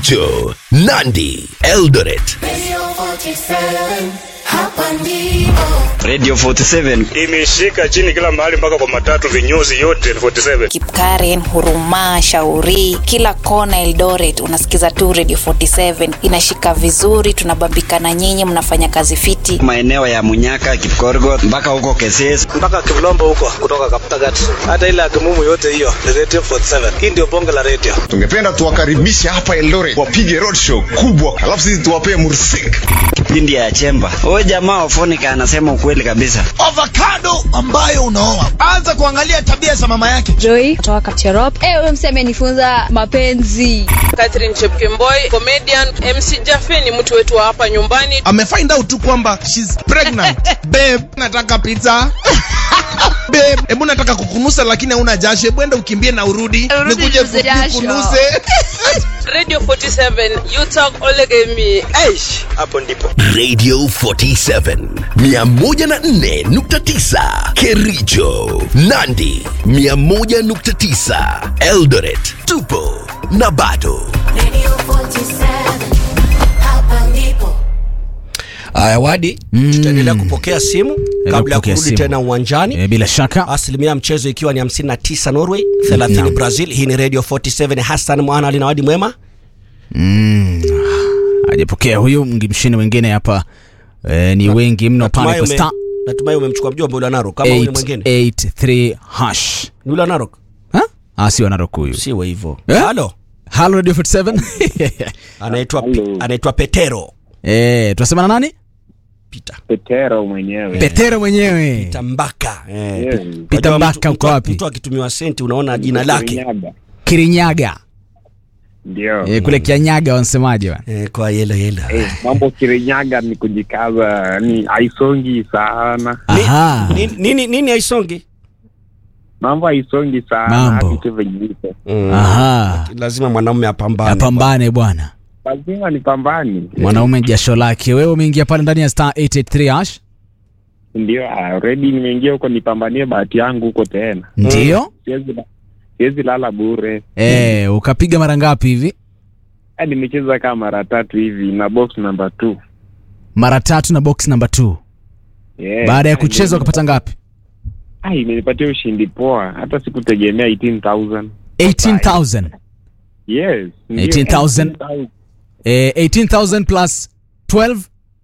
Kericho, Nandi, Eldoret. Radio 47, hapa ndipo. Radio 47 imeshika chini kila mahali mpaka kwa matatu vinyozi yote 47 Kipkaren, Huruma, Shauri, kila kona Eldoret unasikiza tu Radio 47 inashika vizuri, tunabambikana nyinyi, mnafanya kazi fiti. maeneo ya Munyaka, Kipkorgot mpaka huko Keses. mpaka Kivlombo huko kutoka Kaptagat, hata ile Akimumu yote hiyo ni Radio 47. Hii ndio bonge la radio. tungependa tuwakaribishe hapa Eldoret wapige roadshow kubwa, alafu sisi tuwapee mursik. Kipindi ya Chemba. Huyu jamaa Ofonika anasema ukweli kabisa. avocado ambayo unaoa anza kuangalia tabia za mama yake Joy kutoka Kapcherop. Eh, huyo msee amenifunza mapenzi. Catherine Chepkemboi, comedian. MC Jaffe ni mtu wetu wa hapa nyumbani. amefind out tu kwamba shes pregnant babe nataka pizza babe hebu nataka kukunusa lakini hauna jasho hebu enda ukimbie na urudi Urudi nikuje ninuze jasho. kukunuse Radio 47, you talk olegemi. Aish, hapo ndipo Radio 47 104.9 Kericho, Nandi 101.9 Eldoret. Tupo na bado. Radio 47, hapa ndipo. Aya, Wadi, tutaendelea kupokea simu kabla ya kupokea kurudi simu. tena uwanjani. E, bila shaka Asilimia ya mchezo ikiwa ni 59 Norway, 30 Naam. Brazil. Hii ni Radio 47, Hassan Mwana Ali na Wadi Mwema. mm, hajapokea huyu mshindi mwingine hapa e, ni wengi mno pale Natumai kwa ume- star Natumai umemchukua mjomba ule wa Narok kama huyu mwingine. 883 hash Ni ule wa Narok? ha? ah, sio Narok huyu Siwe hivyo. Eh? Halo. Halo Radio 47 Anaitwa anaitwa Petero. eh, tunasema na nani Peter. Petero mwenyewe. Petero mwenyewe Tambaka. Eh. Yes. Peter Unajua Mbaka mtu- uko mtu- wapi? Mtu akitumiwa senti unaona jina lake. Kirinyaga. Kirinyaga Ndio. e, kule Kianyaga wanasemaje bwana Eh, kwa yelo yelo. Eh, mambo Kirinyaga ni kujikaza, ni haisongi sana. aha Nini nini, nini haisongi? Mambo haisongi sana Mambo. hadi tu venye iko. aha Lazima mwanaume apambane. apambane bwana Lazima nipambani. mwanaume jasho lake wewe umeingia pale ndani ya star 883 hash Ndio, already nimeingia huko nipambanie bahati yangu huko tena. ndio Siwezi siwezi lala bure. eh, ukapiga mara ngapi hivi Eh, nimecheza kama mara tatu hivi na box number 2. mara tatu na box number 2 Yeah. baada ya kucheza ukapata ngapi Ah, imenipatia ushindi poa. Hata sikutegemea 18000. 18000 Yes. ndio, 18,000. 18,000. eh, 18000 plus 12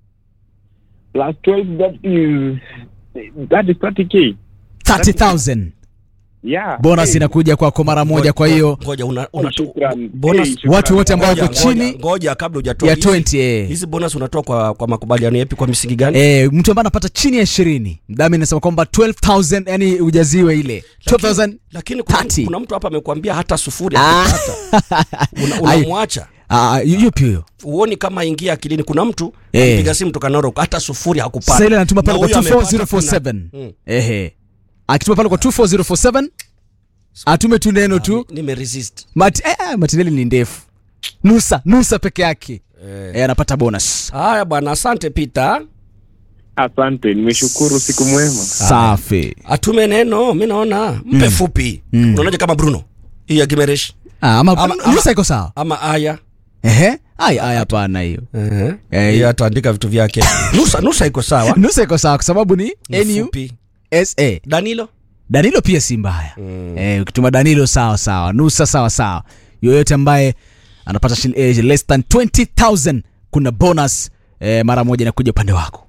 plus 12 that is that is 30k 30000 yeah bonus Hey, inakuja kwako mara moja kwa hiyo ngoja una, una shukran. bonus Hey, shukran. watu wote ambao ngoja, wako chini ngoja, ngoja kabla hujatoa ya hizi- 20 eh. hizi bonus unatoa kwa kwa makubaliano yapi kwa misingi gani Eh, mtu ambaye anapata chini ya ishirini mdami anasema kwamba 12000 yani ujaziwe ile 12000 lakini kuna, 30. kuna mtu hapa amekwambia hata sufuri Ah. hata Una- Ai. unamwacha Ah, yupi huyo uoni kama ingia akilini kuna mtu Eh. alipiga simu toka Narok hata sufuri hakupata sasa ile anatuma pale Na kwa huyu amepata 24047 kuna- Mm. ehe akituma pale kwa 24047 atume tu neno tu nimeresist Mati, eh, matineli ni ndefu nusa nusa peke yake eh, anapata bonus haya bwana asante Peter asante nimeshukuru siku mwema safi atume neno mi naona mpe fupi unaonaje kama Bruno hii ya Gimeresh ah, ama, Ama- ama- nusa iko sawa ama aya ehe aya aya hapana hiyo Eh, Eh, yeye ataandika vitu vyake nusa nusa iko sawa nusa iko sawa kwa sababu ni Ni nu fupi. sa Danilo danilo pia si mbaya mm. eh, ukituma danilo sawa sawa nusa sawa sawa yoyote ambaye anapata shil, eh, less than 20000 kuna bonus eh, mara moja inakuja upande wako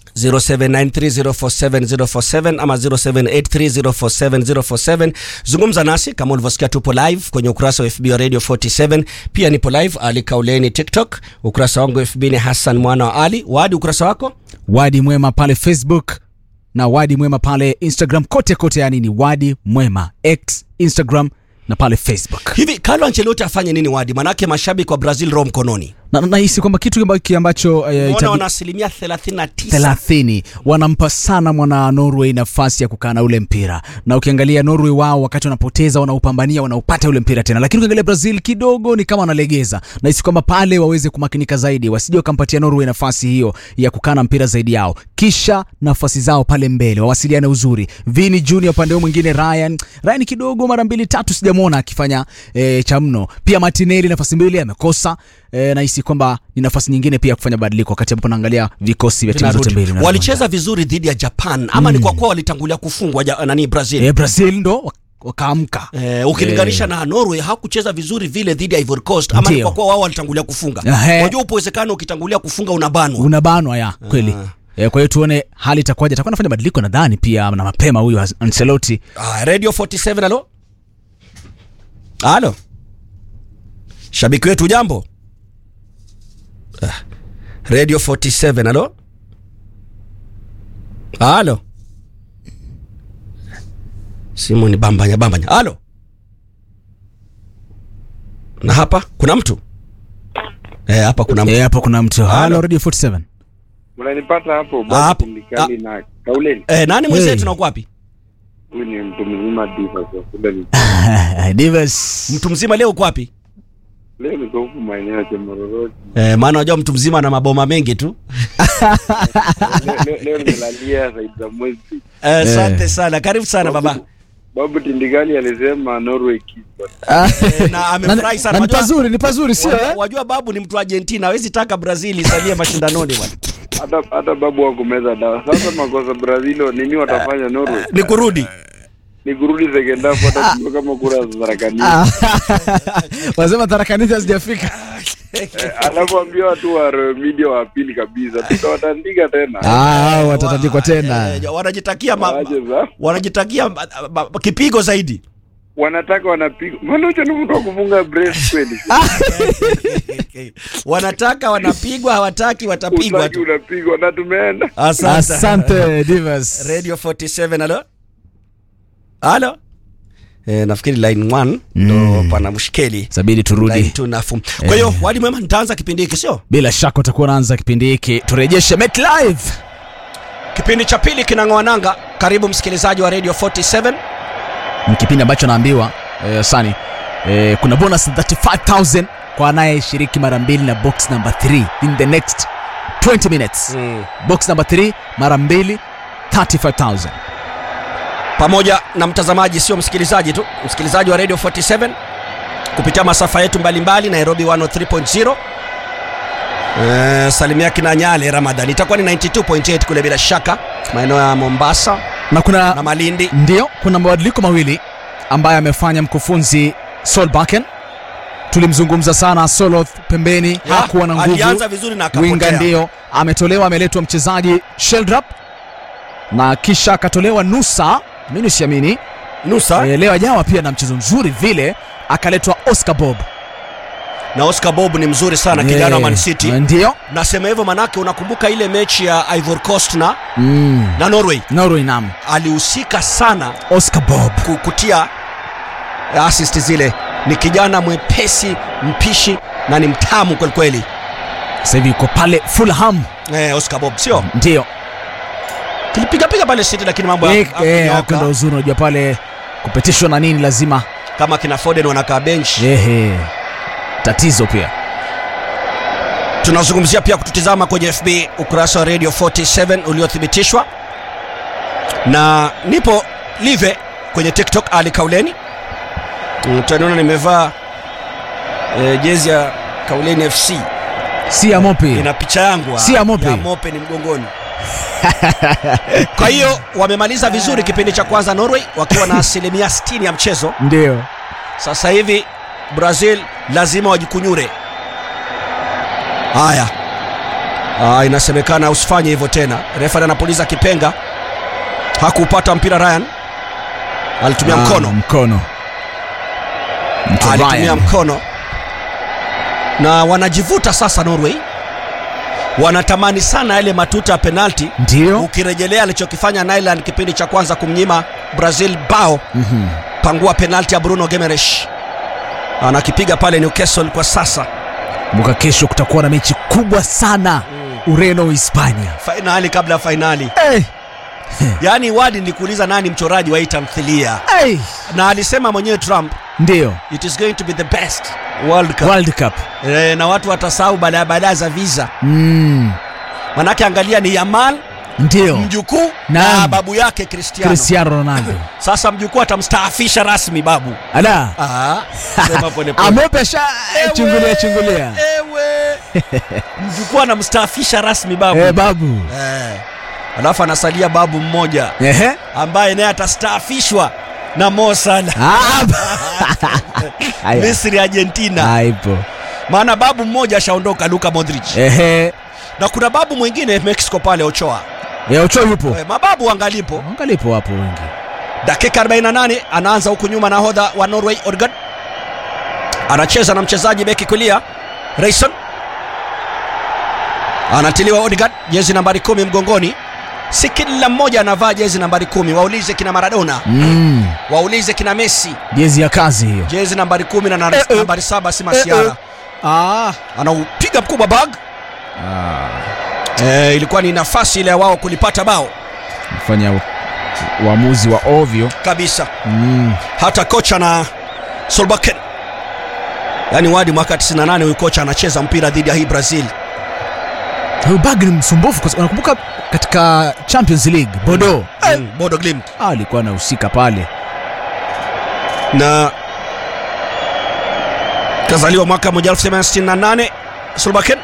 0793047047 ama 0783047047 zungumza nasi kama ulivyosikia tupo live kwenye ukurasa wa fb wa radio 47 pia nipo live ali kauleni tiktok ukurasa wangu fb ni hassan mwana wa ali wadi ukurasa wako wadi mwema pale facebook na wadi mwema pale instagram kote kote yani ni wadi mwema x instagram na pale facebook hivi carlo ancelotti afanye nini wadi manake mashabiki wa brazil roho mkononi na na- nahisi kwamba kitu ambacho, ambacho eh, Mbona itabi- wana asilimia 39 thelathini wanampa sana mwana norway nafasi ya kukaa na ule mpira na ukiangalia norway wao wakati wanapoteza wanaupambania wanaupata ule mpira tena lakini ukiangalia brazil kidogo ni kama wanalegeza nahisi kwamba pale waweze kumakinika zaidi wasije wakampatia norway nafasi hiyo ya kukaa na mpira zaidi yao kisha nafasi zao pale mbele wawasiliane uzuri vini junior upande huu mwingine ryan ryan kidogo mara mbili tatu sijamwona akifanya e, cha mno pia martinelli nafasi mbili amekosa eh, nahisi kwamba ni nafasi nyingine pia ya kufanya badiliko wakati ambapo naangalia vikosi vya timu zote Vinarudi. mbili vinavyoanza. walicheza vizuri dhidi ya japan ama ni kwa kuwa walitangulia kufungwa ja, nani brazil eh, brazil ndo wak- wakaamka Eh, ukilinganisha Eh. na norway hakucheza vizuri vile dhidi ya ivory coast ama ni Ndio. kwa kuwa wao walitangulia kufunga Ehe. unajua upo uwezekano ukitangulia kufunga unabanwa unabanwa ya kweli Eh, kwa hiyo tuone hali itakuwaje atakuwa anafanya badiliko nadhani pia na mapema huyu Ancelotti Ah, radio 47 alo alo shabiki wetu jambo ah. radio 47 alo alo simu ni bambanya bambanya alo na hapa kuna mtu eh, hapa kuna mtu eh, hapa kuna mtu halo radio 47 Unanipata hapo Ah, hapo. Bondikali na Kauleni. eh, nani mwenzetu Hey. na uko wapi Huyu ni mtu mzima diva kwa kule ni. Divas mtu mzima leo uko wapi Leo niko huku maeneo ya Chemororoji. eh, maana unajua mtu mzima na maboma mengi tu Leo- leo- Leo nimelalia zaidi za mwezi. Eh, asante sana karibu sana baba Babu Tindikali alisema Norway kipa. Eh, na amefurahi sana na ni Wajua- pazuri ni pazuri sio wajua, eh? wajua babu ni mtu wa argentina hawezi taka brazil isalie mashindanoni bwana Hata hata babu hakumeza dawa. Sasa makosa Brazil nini watafanya Norway? ni kurudi Ni kurudi second half hata kujua kama kura za Zarakani. Ah. wasema tarakanizi hazijafika Alafu ambia watu wa media wa pili kabisa. Tutawatandika tena. Ah, watatandikwa tena Eh, wanajitakia ma, Waache za. wanajitakia ma, ma, ma, kipigo zaidi Wanataka wanapiga. Manucho ni mtu wa kufunga brace kweli. wanataka wanapigwa hawataki watapigwa Utaki tu unapigwa na tumeenda. asante asante divas radio 47 alo alo eh, nafikiri line 1 ndo pana mshikeli sabidi line turudi 2 nafu kwa hiyo wadi mwema nitaanza kipindi hiki sio bila shaka utakuwa unaanza kipindi hiki turejeshe met live kipindi cha pili kinang'oa nanga karibu msikilizaji wa radio 47 ni kipindi ambacho naambiwa eh, sani eh, kuna bonus 35000 kwa anayeshiriki mara mbili na box number 3 in the next 20 minutes mm. box number 3 mara mbili 35000 pamoja na mtazamaji sio msikilizaji tu msikilizaji wa radio 47 kupitia masafa yetu mbalimbali nairobi 103.0 Eh, salimia kina nyale ramadan itakuwa ni 92.8 kule bila shaka maeneo ya mombasa na kuna na malindi ndio kuna mabadiliko mawili ambayo amefanya mkufunzi solbaken tulimzungumza sana soloth pembeni Ya, hakuwa na nguvu alianza vizuri na winga akapotea ndio ametolewa ameletwa mchezaji sheldrap na kisha akatolewa nusa mimi siamini nusa e, leo ajawa pia na mchezo mzuri vile akaletwa oscar bob na oscar bob ni mzuri sana kijana wa man city ndio nasema hivyo manake unakumbuka ile mechi ya ivory coast na, mm. na norway norway nam alihusika sana oscar bob ku- kutia assist zile ni kijana mwepesi mpishi na ni mtamu kwelikweli sasa hivi yuko pale fulham eh, oscar bob sio ndio kilipigapiga pale city lakini mambo Eh, ya- eh, hakunyoka. hapo ndo uzuri unajua pale kupitishwa na nini lazima kama kina foden wanakaa bench ehe tatizo pia tunazungumzia pia kututizama kwenye fb ukurasa wa radio 47 uliothibitishwa na nipo live kwenye tiktok ali kauleni Mm, taniona nimevaa e, jezi ya kauleni fc si ya mopi ina picha yangu Si ya Mope. ya mope ni mgongoni kwa hiyo wamemaliza vizuri kipindi cha kwanza norway wakiwa na asilimia 60 ya mchezo ndio sasa hivi brazil lazima wajikunyure haya ah, inasemekana usifanye hivyo tena refari anapuliza kipenga hakupata mpira ryan alitumia Ah, mkono mkono Mtu alitumia Ryan. mkono na wanajivuta sasa norway wanatamani sana yale matuta ya penalti ndio ukirejelea alichokifanya nyland kipindi cha kwanza kumnyima brazil bao Mhm. pangua penalti ya bruno gemeresh anakipiga pale newcastle kwa sasa kumbuka kesho kutakuwa na mechi kubwa sana ureno hispania fainali kabla ya fainali hey. yaani wadi nilikuuliza nani mchoraji wa hii tamthilia hey. na alisema mwenyewe trump ndio it is going to be the best world cup world cup e, na watu watasahau baadaye baadaye za visa mm. manake angalia ni yamal ndio mjukuu Naam. na babu yake cristiano cristiano ronaldo sasa mjukuu atamstaafisha rasmi babu ala Ah, sema pole pole. amope asha Ewe, chungulia chungulia ewe mjukuu anamstaafisha rasmi babu Eh, babu eh. alafu anasalia babu mmoja Ehe. ambaye naye atastaafishwa na Mo Salah Ah, Haya. Misri Argentina haipo maana babu mmoja ashaondoka Luka Modric ehe na kuna babu mwingine Mexico pale Ochoa Eh, Ochoa yupo eh, mababu angalipo angalipo hapo wengi dakika 48 anaanza huku nyuma nahodha wa Norway Odegaard anacheza na mchezaji beki kulia Rayson anatiliwa Odegaard jezi nambari kumi mgongoni si kila mmoja anavaa jezi nambari kumi waulize kina Maradona mm. waulize kina Messi jezi ya kazi hiyo jezi nambari kumi na na- Eh, eh. nambari saba si masiara ah. anaupiga mkubwa bag Ah. eh, ilikuwa ni nafasi ile ya wao kulipata bao fanya u- uamuzi wa ovyo kabisa mm. hata kocha na Solbakken yaani wadi mwaka 98 huyu kocha anacheza mpira dhidi ya hii Brazil Huyu bag ni msumbufu kwa sababu nakumbuka katika Champions League Bodo mm, Bodo Glimt ah, alikuwa anahusika pale na kazaliwa mwaka 1968 Solbakken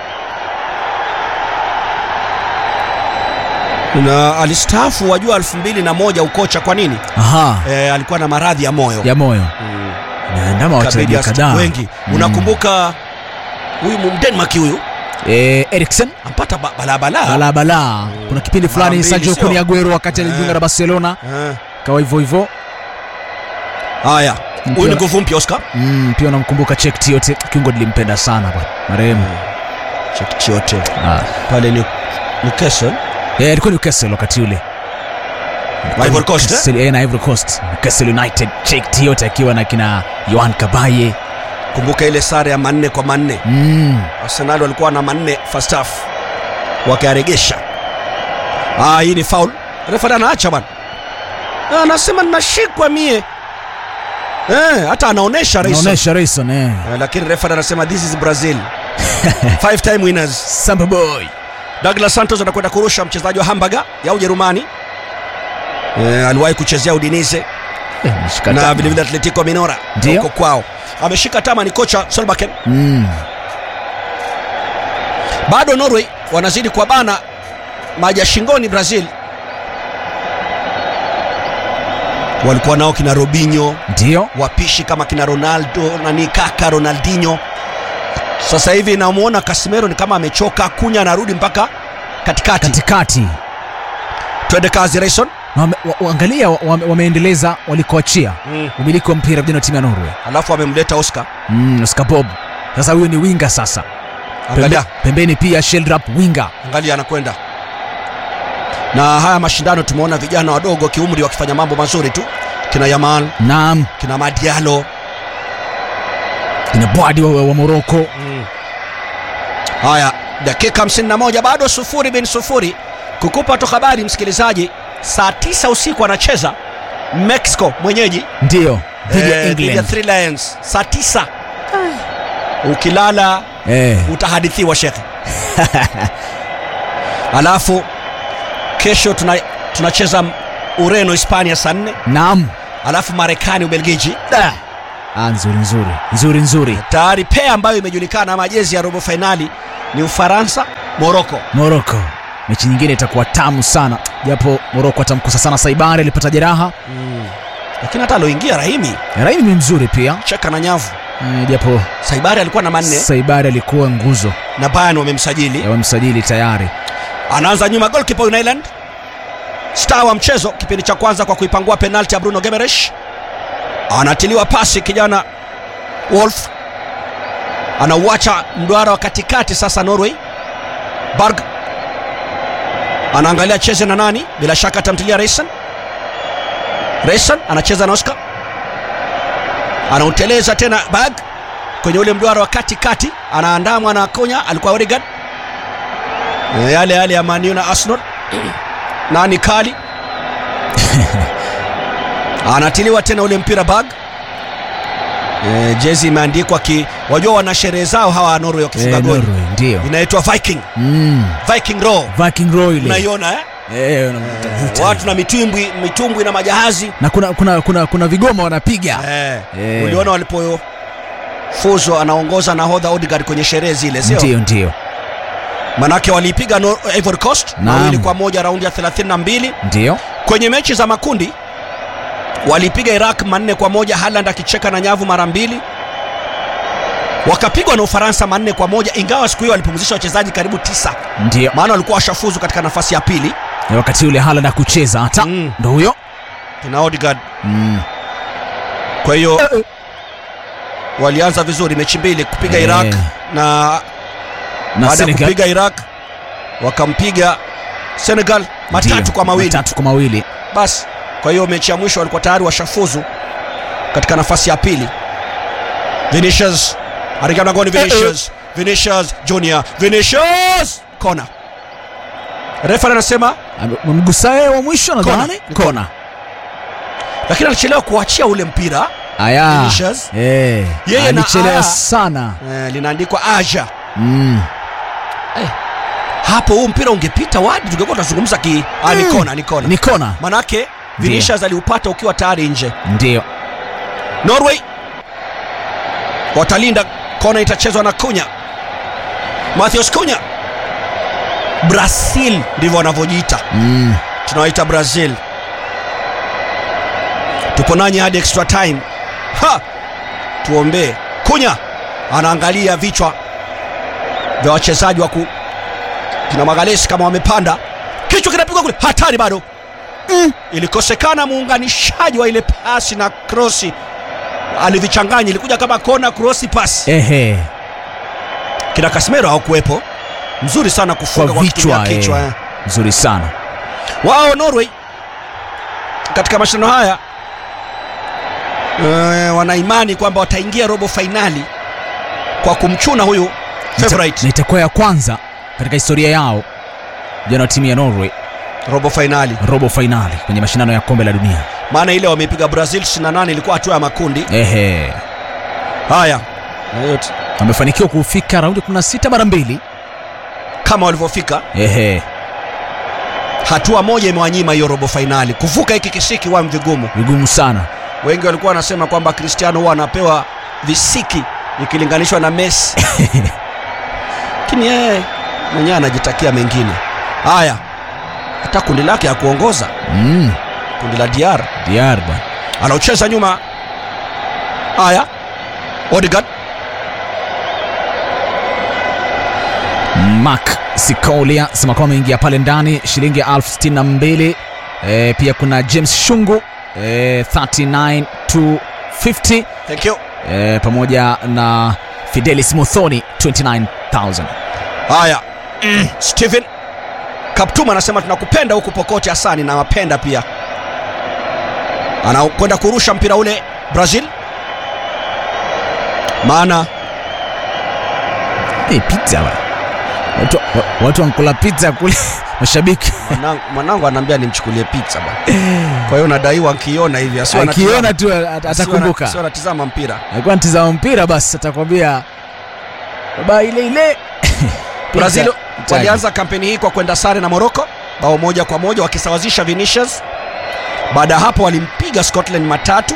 na alistaafu wajua 2001 ukocha kwa nini aha e, alikuwa na maradhi ya moyo ya moyo Mm. naandama Kabidi wachezaji ast- kadhaa wengi Mm. unakumbuka huyu Mdenmark huyu eh, Eriksen ampata ba- balabala balabala kuna kipindi fulani mbili, Sergio sio? Kun Aguero wakati Eh. alijiunga na Barcelona Eh. kawa hivyo hivyo haya huyu ni nguvu mpya Oscar mm, pia unamkumbuka Chek Tiote kiungo nilimpenda sana bwana marehemu chekchiote ah. pale ni Newcastle eh, alikuwa Newcastle wakati ule Ivory Coast, eh? Newcastle, eh, na Ivory Coast Newcastle United Chek Tiote akiwa na kina Yohan Kabaye kumbuka ile sare ya manne kwa manne mm. Arsenal walikuwa na manne first half wakayaregesha ah, hii ni foul refa anaacha bana Ah, anasema ninashikwa mie eh, hata anaonesha Rayson. naonesha Rayson eh. Eh, lakini refa anasema this is Brazil five time winners Samba boy Douglas Santos anakwenda kurusha mchezaji wa Hamburger ya Ujerumani eh, aliwahi kuchezea Udinese eh, nishika na tama. vilevile Atletico Minora Ndio. huko kwao ameshika tama ni kocha Solbakken mm. bado Norway wanazidi kuwabana maji ya shingoni Brazil walikuwa nao kina Robinho ndio wapishi kama kina Ronaldo nani kaka Ronaldinho sasa hivi namwona Casemiro ni kama amechoka kunya anarudi mpaka katikati katikati twende kazi Rayson Wame- wa- waangalia wa- wame- wameendeleza walikoachia mm. umiliki wa mpira vijana wa timu ya Norway alafu amemleta Oscar mm, Oscar Bob sasa huyu ni winga sasa angalia Pembe, pembeni pia Sheldrop winga angalia anakwenda na haya mashindano tumeona vijana wadogo kiumri wakifanya mambo mazuri tu kina Yamal naam kina Madialo kina Bwadi wa, wa Moroko mm. haya dakika 51 bado sufuri bin sufuri kukupa tu habari msikilizaji saa 9 usiku anacheza Mexico mwenyeji ndio dhidi ya eh, dhidi ya England Three Lions saa 9 ukilala eh. utahadithiwa shekhe alafu kesho tuna, tunacheza ureno hispania saa nne naam alafu marekani ubelgiji Da. ah, nzuri nzuri nzuri nzuri tayari pea ambayo imejulikana ama jezi ya robo fainali ni ufaransa moroko Moroko mechi nyingine itakuwa tamu sana japo Moroko atamkosa sana Saibari alipata jeraha lakini hata aloingia rahimi Rahimi ni mzuri pia cheka na nyavu eh, japo saibari alikuwa na manne Saibari alikuwa nguzo na bayan wamemsajili ya wamsajili tayari anaanza nyuma golkipa United star wa mchezo kipindi cha kwanza kwa kuipangua penalti ya Bruno Gemeresh anatiliwa pasi kijana Wolf anauacha mduara wa katikati sasa Norway Berg anaangalia cheze na nani bila shaka atamtilia Reisen Reisen anacheza na Oscar anauteleza tena Berg kwenye ule mduara wa katikati anaandamwa na Konya alikuwa Odegaard Eh, yale yale ya Man U na Arsenal nani kali anatiliwa tena ule mpira bag e, jezi imeandikwa ki wajua wana sherehe zao hawa Norway wakifunga eh, goli Norway ndio inaitwa Viking mm. Viking row Viking Roy ile unaiona eh? eh, unamtafuta. watu na mitumbwi mitumbwi na majahazi na kuna kuna kuna kuna vigoma wanapiga eh. Eh. uliona walipo fuzo anaongoza nahodha Odegaard kwenye sherehe zile sio ndio ndio manake waliipiga Nor- Ivory Coast Naam. mawili kwa moja raundi ya 32 ndio kwenye mechi za makundi walipiga Iraq manne kwa moja Haaland akicheka na nyavu mara mbili wakapigwa na Ufaransa manne kwa moja ingawa siku hiyo walipumzisha wachezaji karibu tisa ndio maana walikuwa washafuzu katika nafasi ya pili Na wakati ule Haaland akucheza hata Mm. ndo huyo kina Odegaard mm. kwa hiyo walianza vizuri mechi mbili kupiga Eh. Iraq na na baada ya Senegal kupiga Iraq wakampiga Senegal matatu Ndio, kwa mawili matatu kwa mawili basi kwa hiyo mechi ya mwisho walikuwa tayari washafuzu katika nafasi ya pili Vinicius anaingia mlangoni Vinicius Vinicius Junior Vinicius kona refa anasema mgusae wa mwisho nadhani Kona. kona lakini alichelewa kuachia ule mpira aya Vinicius. eh Yeye na alichelewa ah. sana eh, linaandikwa Aja mm. hapo huu mpira ungepita wadi tungekuwa tunazungumza ki ah, ni kona ni kona ni kona manake Vinicius aliupata ukiwa tayari nje ndio Norway watalinda kona itachezwa na Kunya Matheus Kunya Brazil ndivyo wanavyojiita mm. tunawaita Brazil tupo nanyi hadi extra time ha tuombee Kunya anaangalia vichwa vya wachezaji wa ku kina Magalesi kama wamepanda kichwa kinapigwa kule hatari bado mm. ilikosekana muunganishaji wa ile pasi na krosi alivichanganya ilikuja kama kona krosi pasi ehe kina Casemiro hawakuwepo mzuri sana kwa kufunga kwa kutumia vichwa kichwa eh. eh. nzuri sana wao Norway katika mashindano haya uh, wana imani kwamba wataingia robo fainali kwa kumchuna huyu favorite na itakuwa ya kwanza katika historia yao jana wa timu ya Norway robo fainali robo fainali kwenye mashindano ya kombe la dunia maana ile wameipiga Brazil 28 ilikuwa hatua ya makundi ehe haya na yote wamefanikiwa kufika raundi 16 mara mbili kama walivyofika ehe hatua moja imewanyima hiyo robo fainali kuvuka hiki kisiki wa vigumu vigumu sana wengi walikuwa wanasema kwamba Cristiano huwa anapewa visiki ikilinganishwa na Messi lakini yeye mwenyewe anajitakia mengine haya hata kundi lake ya kuongoza mm. kundi la DR DR bwana anaocheza nyuma haya Odegaard Mark Sikolia sema kwamba ameingia pale ndani shilingi elfu sitini na mbili e, pia kuna James Shungu e, 39250 thank you e, pamoja na Fidelis Muthoni 29000 haya mm. Steven Kaptuma anasema tunakupenda huku pokote Hasani na mapenda pia anakwenda kurusha mpira ule Brazil maana hey, pizza bwana. watu, wa- watu wankula pizza kule mashabiki mwanangu, mwanangu anaambia nimchukulie pizza bwana kwa hiyo nadaiwa nkiona hivi asiwe akiona anatizama- tu at- asiwe ana- atakumbuka asiwe anatizama mpira alikuwa ntizama mpira basi atakwambia baba ile ile Pizza. Brazil Itaji. walianza kampeni hii kwa kwenda sare na Morocco bao moja kwa moja wakisawazisha Vinicius. Baada ya hapo walimpiga Scotland matatu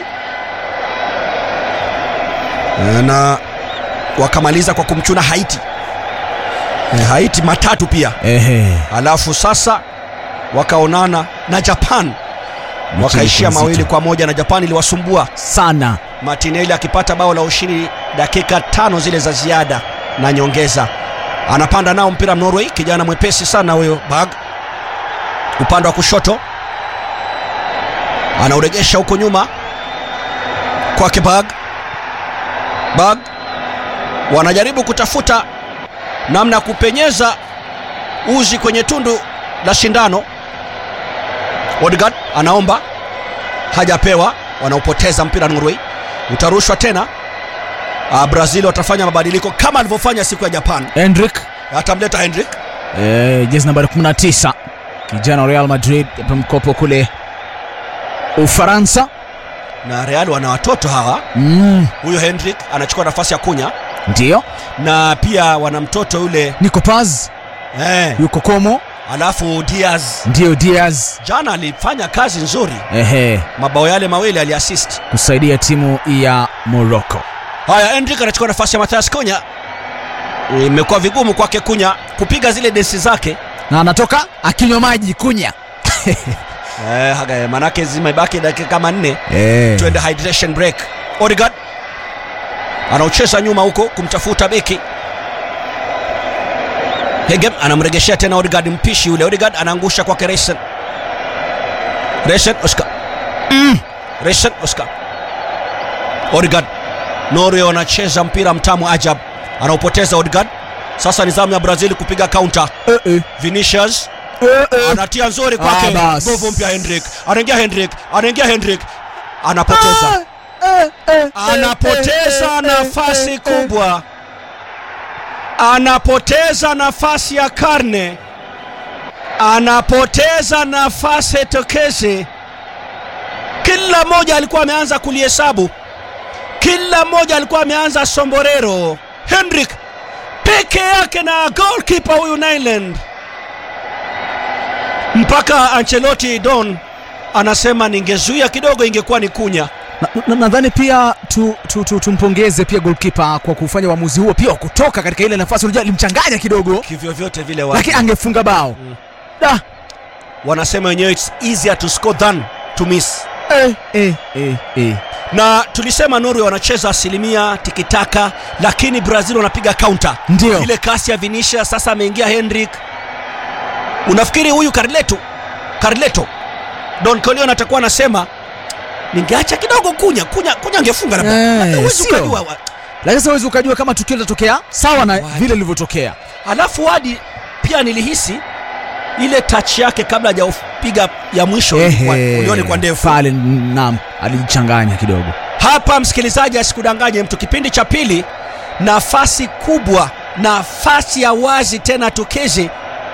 Eh, na wakamaliza kwa kumchuna Haiti Eh, Haiti matatu pia, Ehe. alafu sasa wakaonana na Japan wakaishia nzito. mawili kwa moja na Japan iliwasumbua sana Martinelli akipata bao la ushindi dakika tano zile za ziada na nyongeza. Anapanda nao mpira Norway, kijana mwepesi sana huyo Bag, upande wa kushoto anauregesha huko nyuma kwake Bag. Bag wanajaribu kutafuta namna ya kupenyeza uzi kwenye tundu la shindano. Odegaard anaomba hajapewa, wanaopoteza mpira Norway, utarushwa tena. Uh, Brazil watafanya mabadiliko kama alivyofanya siku ya Japan, Hendrik atamleta Hendrik eh, jezi nambari 19 kijana wa Real Madrid hapa mkopo kule Ufaransa na Real wana watoto hawa. mm, Huyo Hendrik anachukua nafasi ya Kunya ndio na pia wana mtoto yule Nico Paz eh, yuko Como alafu Diaz ndio Diaz jana alifanya kazi nzuri, ehe, mabao yale mawili aliassist. kusaidia timu ya Morocco haya Endrick anachukua nafasi ya Mathias Kunya imekuwa vigumu kwake Kunya kupiga zile desi zake na anatoka akinywa maji kunya eh, haga- manake zimebaki dakika kama nne Eh. tuende hydration break Odegaard anaocheza nyuma huko kumtafuta beki Hegem anamregeshea tena Odegaard mpishi yule Odegaard anaangusha kwake Reisen Reisen Oscar mm. Reisen Oscar Odegaard Norway wanacheza mpira mtamu ajab anaupoteza Odegaard sasa ni zamu ya Brazil kupiga counter Vinicius anatia nzuri kwake Ah, bas. nguvu mpya Hendrik anaingia Hendrik anaingia Hendrik anapoteza anapoteza nafasi kubwa anapoteza nafasi ya karne anapoteza nafasi tokezi kila mmoja alikuwa ameanza kulihesabu kila mmoja alikuwa ameanza somborero hendrik peke yake na goalkeeper huyu Nyland mpaka Ancelotti Don anasema ningezuia kidogo ingekuwa ni kunya Na- na- nadhani pia tu, tu, tu, tumpongeze pia golkipa kwa kufanya uamuzi huo pia wa kutoka katika ile nafasi unajua alimchanganya kidogo kivyovyote vile wa- lakini angefunga bao Da. wanasema wenyewe it's easier to score than to miss eh, eh, eh, eh. na tulisema Norway wanacheza asilimia tikitaka lakini Brazil wanapiga counter Ndio. ile kasi ya Vinicius sasa ameingia Hendrik unafikiri huyu Carleto Carleto Don Corleone atakuwa anasema ningeacha kidogo kunya kunya kunya angefunga labda Eh, Huwezi sio. ukajua wa- lakini sasa huwezi ukajua kama tukio litatokea sawa na vile lilivyotokea alafu hadi pia nilihisi ile touch yake kabla hajapiga ya mwisho ilikuwa- ulione kwa ndefu pale naam alijichanganya kidogo hapa msikilizaji asikudanganye mtu kipindi cha pili nafasi kubwa nafasi ya wazi tena tukezi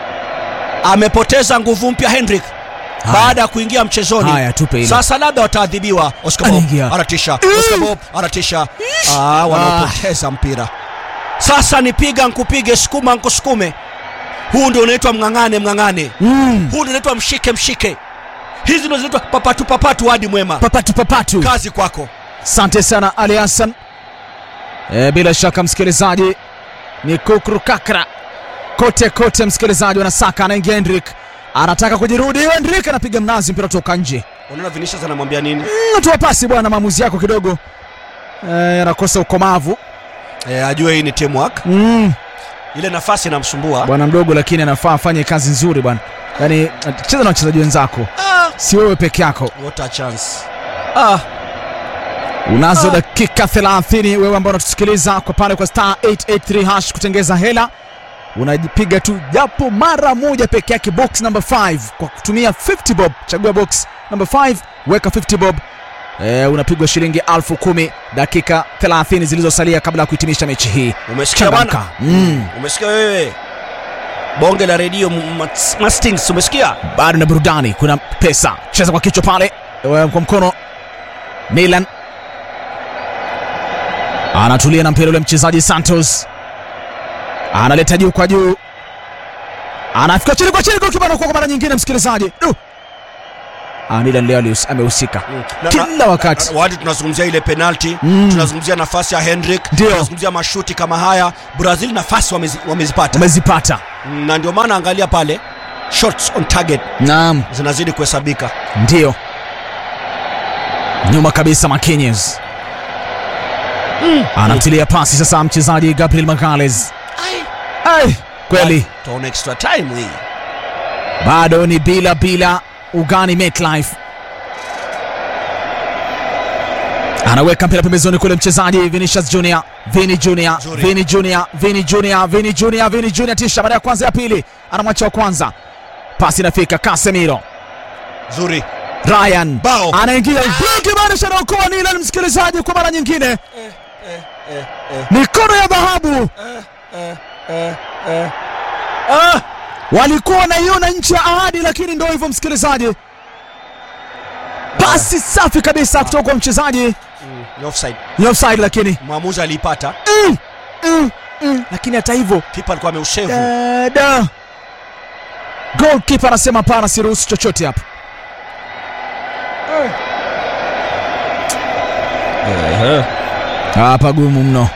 amepoteza nguvu mpya hendrik baada ya kuingia mchezoni Haya, tupe ile. sasa labda wataadhibiwa oscar bob Anaingia. anatisha oscar bob anatisha ah, wanaopoteza mpira sasa nipiga nkupige sukuma nkusukume huu ndio unaitwa mng'ang'ane mng'ang'ane mm. huu ndio unaitwa mshike mshike hizi ndio zinaitwa papatu papatu hadi mwema papatu papatu kazi kwako asante sana ali hassan e, bila shaka msikilizaji ni kukrukakra kote kote msikilizaji wanasaka anaingia hendrik anataka kujirudi hendrik anapiga mnazi mpira toka nje unaona vinicius anamwambia nini Mm, toa pasi bwana maamuzi yako kidogo e, anakosa ukomavu e, ajue hii ni teamwork mm. ile nafasi inamsumbua bwana mdogo lakini anafaa afanye kazi nzuri bwana yaani cheza na wachezaji wenzako ah, si wewe peke yako what a chance ah, unazo dakika 30 wewe ambao unatusikiliza kwa pale kwa star 883 hash kutengeza hela unajipiga tu japo mara moja peke yake box number 5 kwa kutumia 50 bob chagua box number 5 weka 50 bob e, unapigwa shilingi elfu kumi dakika 30 zilizosalia kabla ya kuhitimisha mechi hii umesikia bwana Changamka. mm. umesikia wewe bonge la redio m- Mats- mastings umesikia bado na burudani kuna pesa cheza kwa kichwa pale eh, kwa mkono Milan anatulia na mpira ule mchezaji Santos analeta juu kwa juu anafika chini kwa chini golkipa anakuwa kwa mara nyingine msikilizaji Du! Ah, Milan leo alihus- amehusika Na- kila na- wakati na- wadi tunazungumzia ile penalti Mm. tunazungumzia nafasi ya hendrik Ndio. tunazungumzia mashuti kama haya brazil nafasi wamezi, wamezipata amezipata na ndio maana angalia pale shots on target naam zinazidi kuhesabika ndio nyuma kabisa Marquinhos anamtilia pasi sasa mchezaji Gabriel Magalhaes Ai, kweli tuone extra time hii bado ni bila bila ugani MetLife anaweka mpira pembezoni kule mchezaji Vinicius Junior Vini Junior Zuri. Vini Junior Vini Junior Vini Junior Vini Junior tisha baada ya kwanza ya pili anamwacha wa kwanza pasi inafika Casemiro zuri Ryan Bao. anaingia ukimaanisha anaokoa Nilan msikilizaji kwa mara nyingine mikono ya dhahabu ah! walikuwa wanaiona nchi ya ahadi lakini ndo hivyo msikilizaji pasi safi kabisa kutoka kwa mchezaji ni offside ni offside lakini mwamuzi aliipata mm, mm, mm. lakini hata hivyo kipa alikuwa ameusevu dada goalkeeper anasema hapana siruhusu chochote hapa hapa gumu mno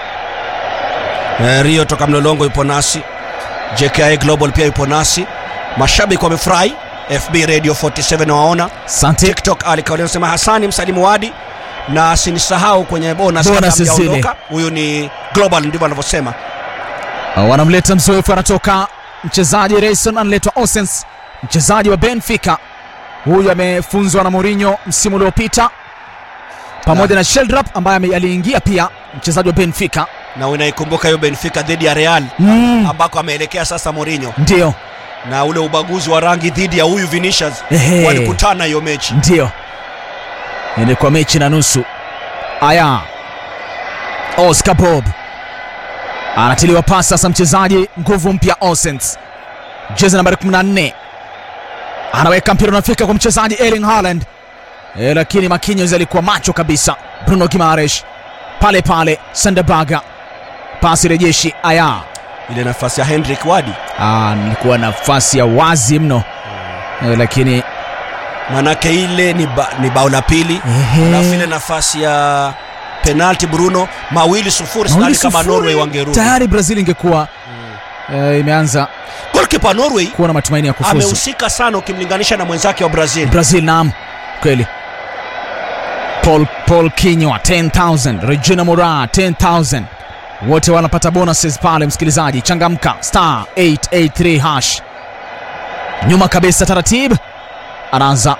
Eh, Rio toka Mlolongo yupo nasi, JKI Global pia yupo nasi. Mashabiki wamefurahi, FB Radio 47 waona, asante TikTok Ali Kauli anasema Hasani msalimu wadi na sinisahau kwenye bonus kabla Bonus zile. hamjaondoka. Huyu ni Global ndivyo anavyosema. Uh, wanamleta mzoefu anatoka mchezaji Rayson analetwa Osens mchezaji wa Benfica huyu amefunzwa na Mourinho msimu uliopita pamoja na Sheldrop ambaye ame- aliingia pia mchezaji wa Benfica Na unaikumbuka hiyo Benfica dhidi ya Real mm. ambako ameelekea sasa Mourinho ndio na ule ubaguzi wa rangi dhidi ya huyu Vinicius Ehe. walikutana hiyo mechi. ndio ilikuwa mechi na nusu aya Oscar Bob anatiliwa pasi sasa mchezaji nguvu mpya Osens jezi nambari 14 anaweka mpira unafika kwa mchezaji Erling Haaland e, lakini Marquinhos alikuwa macho kabisa Bruno Gimares pale pale Sandabaga pasi rejeshi aya Ile nafasi ya Hendrik Wadi Ah, nilikuwa nafasi ya wazi mno e, lakini manake ile ni, ba, ni bao la pili Ehe. alafu ile nafasi ya penalti Bruno mawili sufuri sidhani Mawili kama sufuri. Norway wangerudi. tayari Brazil ingekuwa e, imeanza Goalkeeper Norway kuwa na matumaini ya kufuzu amehusika sana ukimlinganisha na mwenzake wa Brazil. Brazil naam kweli Paul, Paul Kinywa 10000 Regina Mora 10000 wote wanapata bonuses pale msikilizaji changamka star 883 hash nyuma kabisa taratibu anaanza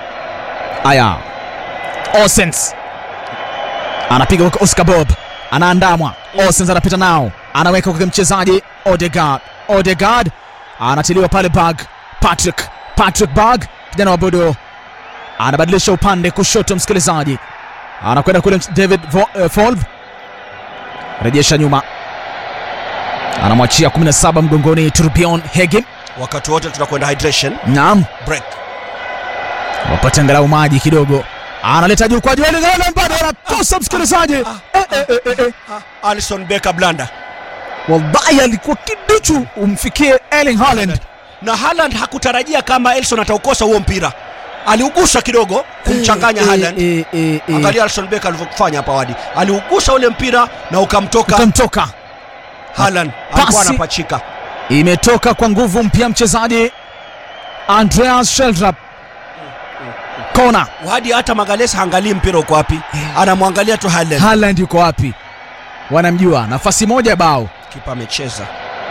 aya Osens anapiga kwa Oscar Bob anaandamwa Osens anapita nao anaweka kwa mchezaji Odegaard Odegaard anatiliwa pale bag Patrick Patrick Bag kijana wa Bodo anabadilisha upande kushoto msikilizaji anakwenda kule David Vo, uh, Folv rejesha nyuma anamwachia 17 mgongoni Turbion Hegim Wakati wote tunakwenda hydration naam break. wapate angalau maji kidogo analeta juu kwa Joel Haaland bado anakosa msikilizaji eh, eh, eh, eh, eh. Alison Becker blanda wallahi alikuwa kiduchu umfikie Erling Haaland na Haaland hakutarajia kama Elson ataukosa huo mpira, aliugusa kidogo kumchanganya Eh, Haaland. eh, eh, eh. Angalia Alison Becker alivyofanya hapa awali, aliugusa ule mpira na ukamtoka ukamtoka Haaland, alikuwa Pasi. anapachika. imetoka kwa nguvu mpya mchezaji Andreas Sheldrop kona Wadi hata Magalhaes haangalii mpira uko wapi, anamwangalia tu Haaland. Haaland yuko wapi wanamjua nafasi moja bao Kipa amecheza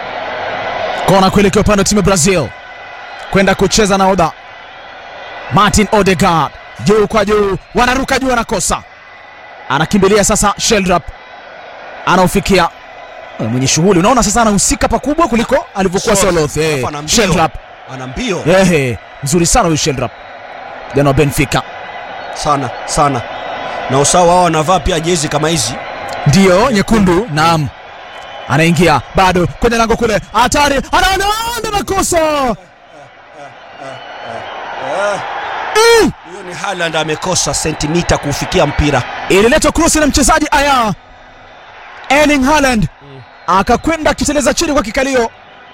kona kuelekea upande wa timu ya Brazil kwenda kucheza na oda Martin Odegaard juu kwa juu wanaruka juu anakosa anakimbilia sasa Sheldrop anaofikia Eh, mwenye shughuli unaona sasa anahusika pakubwa kuliko alivyokuwa Sure. Soloth eh, Alafu ana mbio. Sheldrop ana mbio ehe mzuri sana huyu Sheldrop jana wa Benfica sana sana, na usawa wao wanavaa pia jezi kama hizi. ndiyo nyekundu naam anaingia bado kwenye lango kule hatari anaonda makosa Mm! Huyo ni Haaland amekosa sentimita kuufikia mpira. ililetwa krosi na mchezaji aya Erling Haaland akakwenda akiteleza chini kwa kikalio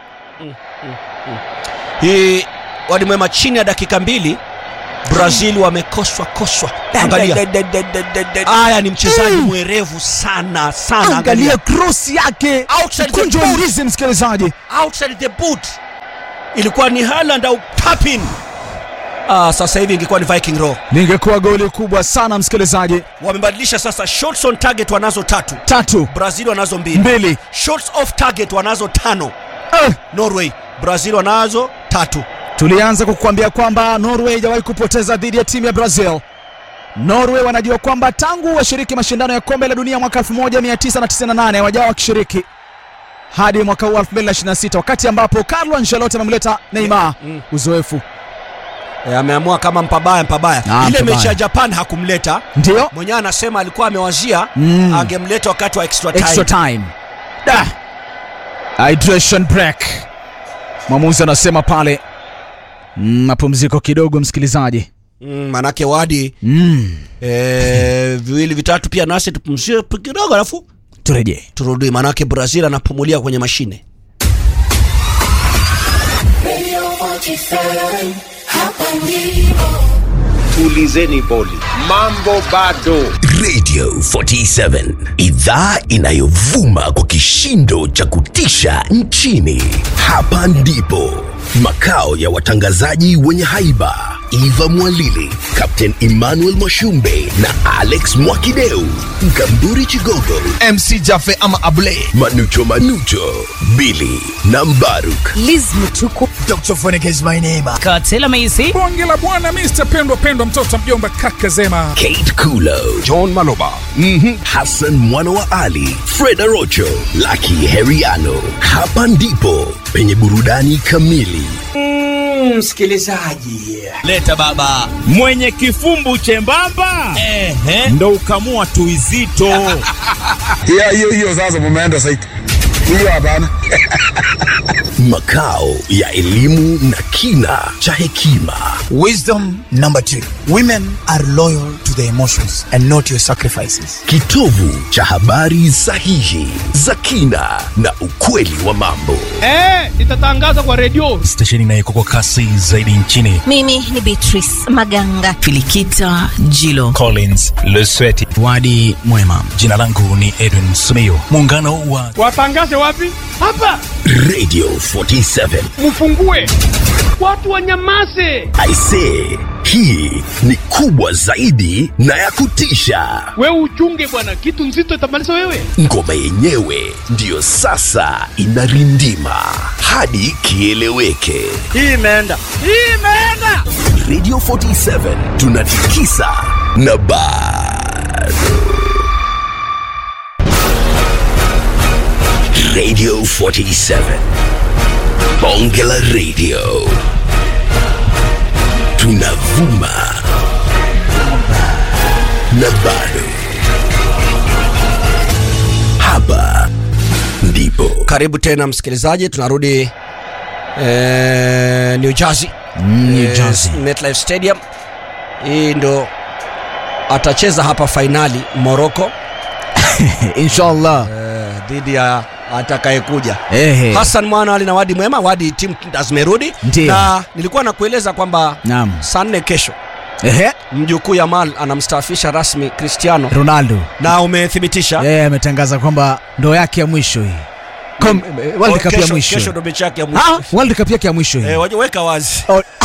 Hii wadi mwema, chini ya dakika mbili Brazil wamekoswa koswa. Angalia haya, ni mchezaji mwerevu sana sana. angalia krosi yake Outside the kunjo boot. ndizi msikilizaji outside the boot, ilikuwa ni Haaland au Papin. Ah, sasa hivi ingekuwa ni Viking Row. lingekuwa goli kubwa sana msikilizaji Wamebadilisha sasa, shots on target wanazo tatu, tatu Brazil wanazo mbili, mbili shots off target wanazo tano, eh. Norway. Brazil wanazo tatu. tulianza kukuambia kwamba norway haijawahi kupoteza dhidi ya timu ya brazil norway wanajua kwamba tangu washiriki mashindano ya kombe la dunia mwaka 1998 hawajawa wakishiriki hadi mwaka huu 2026 wakati ambapo carlo ancelotti amemleta neymar Mm. uzoefu E, ameamua kama mpabaya mpabaya. Ah, Ile mpabaya. mechi ya Japan hakumleta ndio mwenyewe, anasema alikuwa amewazia Mm. angemleta wakati wa extra time. extra time da hydration break mwamuzi anasema pale Mm, mapumziko kidogo msikilizaji Mm, manake wadi mm. e, viwili vitatu pia nasi tupumzie kidogo, alafu turejee turudi, manake Brazil anapumulia kwenye mashine. Radio 47, hapa ndipo. tulizeni boli, mambo bado. Radio 47, idhaa inayovuma kwa kishindo cha kutisha nchini. Hapa ndipo makao ya watangazaji wenye haiba Eva Mwalili, Captain Emmanuel Mwashumbe na Alex Mwakideu, Mkamburi Chigogo, MC Jafe ama Abule, Manucho Manucho, Billy na Mbaruk. Liz Mutuku. Dr. Phonic is my name. Katela Maisi. Bonge la bwana Mr. Pendwa Pendwa mtoto mjomba kaka Zema. Kate Kulo, John Maloba, mm-hmm. Hassan mwana wa Ali, Fred Arocho, Lucky Heriano. Hapa ndipo penye burudani kamili. Mm, msikilizaji, leta baba mwenye kifumbu chembamba ehe, ndo ukamua tuizito hiyo hiyo hiyo. Sasa mumeenda saiti hiyo, hapana makao ya elimu na kina cha hekima. Wisdom number two. Women are loyal to their emotions and not your sacrifices. Kitovu cha habari sahihi za kina na ukweli wa mambo. Eh, itatangaza kwa redio. Stesheni inayeko kwa kasi zaidi nchini. Mimi ni Beatrice Maganga. Filikita Jilo. Collins Lesweti. Wadi Mwema. Jina langu ni Edwin Sumio. Muungano wa Watangaze wapi? Hapa. Radio 47. Mfungue. Watu wanyamaze. I say, hii ni kubwa zaidi na ya kutisha. Wewe uchunge bwana, kitu nzito itamaliza wewe. Ngoma yenyewe ndiyo sasa inarindima hadi kieleweke. Hii imeenda. Hii imeenda. Radio 47 tunatikisa na bado. Radio 47 Bonge la Radio tunavuma na bado hapa ndipo. Karibu tena msikilizaji, tunarudi eh, New Jersey, Mm, New Jersey. eh, MetLife Stadium. Hii ndo atacheza hapa fainali Morocco inshallah eh, dhidi ya atakayekuja Ehe. Hassan Mwana Ali na Wadi Mwema. Wadi timu zimerudi Ndiyo. na nilikuwa nakueleza kwamba Naam. saa nne kesho Ehe. mjukuu Yamal anamstaafisha rasmi Cristiano Ronaldo na umethibitisha yeye ametangaza kwamba ndo yake ya mwisho hii Kom, World Cup ya kesho, mwisho kesho ndo mechi yake ya mwisho Ah, World Cup yake ya mwisho hii eh, waje- weka wazi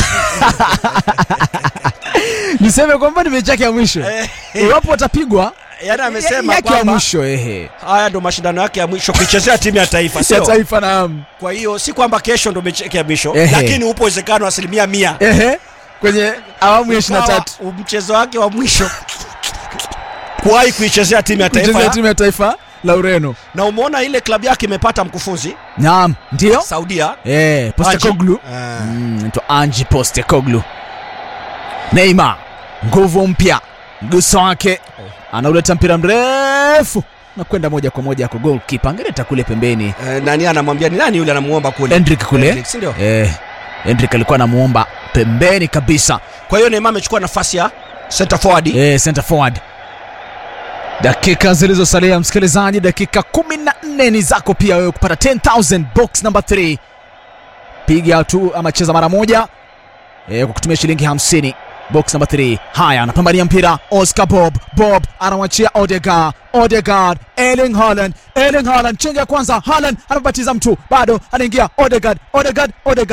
niseme kwamba ni mechi yake ya mwisho iwapo watapigwa yani amesema yake ya kwamba mwisho ehe haya ndo mashindano yake ya mwisho kuichezea timu ya taifa ya sio taifa naam kwa hiyo si kwamba kesho ndo mechi yake ya mwisho Ehe. lakini upo uwezekano asilimia mia ehe kwenye awamu ya ishirini na tatu Ukawa mchezo wake wa mwisho kuwahi kuichezea timu ya kuchezea taifa timu ya taifa la Ureno na umeona ile klabu yake imepata mkufunzi naam ndio Saudia eh Postecoglou Ah. mm, anaitwa Ange Postecoglou Neymar nguvu mpya mguso wake anauleta mpira mrefu na kwenda moja kwa moja kwa goalkeeper angeleta kule pembeni Eh, nani anamwambia ni nani yule anamuomba kule Hendrick kule Hendrick, si ndio? eh Hendrick alikuwa anamuomba pembeni kabisa kwa hiyo Neymar amechukua nafasi ya center forward eh, center forward dakika zilizosalia msikilizaji dakika 14 ni zako pia wewe kupata 10000 box number 3 piga tu ama cheza mara moja eh, kwa kutumia shilingi 50 box number 3 haya anapambania mpira oscar bob bob anamwachia odegard odegard erling haaland erling haaland chenga ya kwanza haaland anapatiza mtu bado anaingia odegard odegard odegard